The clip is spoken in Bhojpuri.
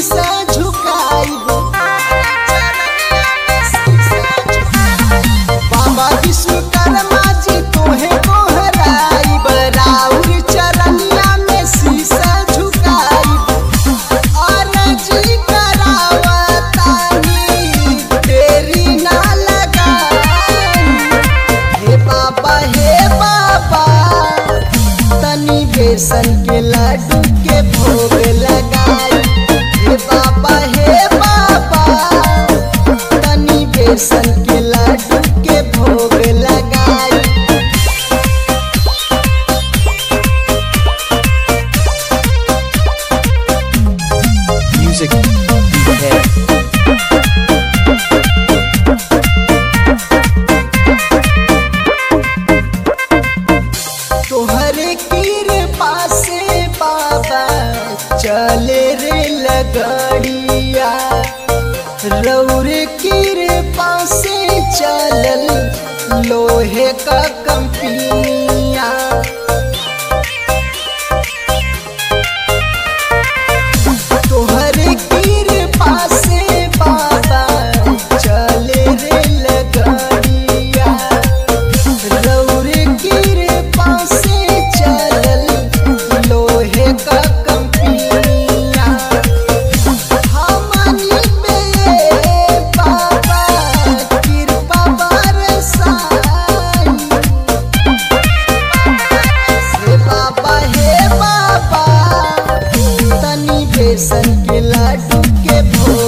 शीशा झुकाइब बाबा विश्वकर्मा जी तोहे गोहराइब राउर चरनिया में शीशा झुकाइब अर्जी करावतानी देरी ना लगाई हे बाबा हे बाबा तनी बेसन के लड्डू के भोग लगाई हे बाबा हे बाबा तनी बेसन के लड्डू के भोग लगाई Music ahead. तोहरे कृपा से बाबा चले रे लगड़िया रौरे कृपा से चलल लोहे का कंपनिया तोहरे कृपा से बाबा चले रे लगड़िया रौरे कृपा से चलल लोहे का कंपनिया हमनी पे बाबा कृपा बरसाई हे बाबा हे बाबा तनी बेसन के लड्डू के भोग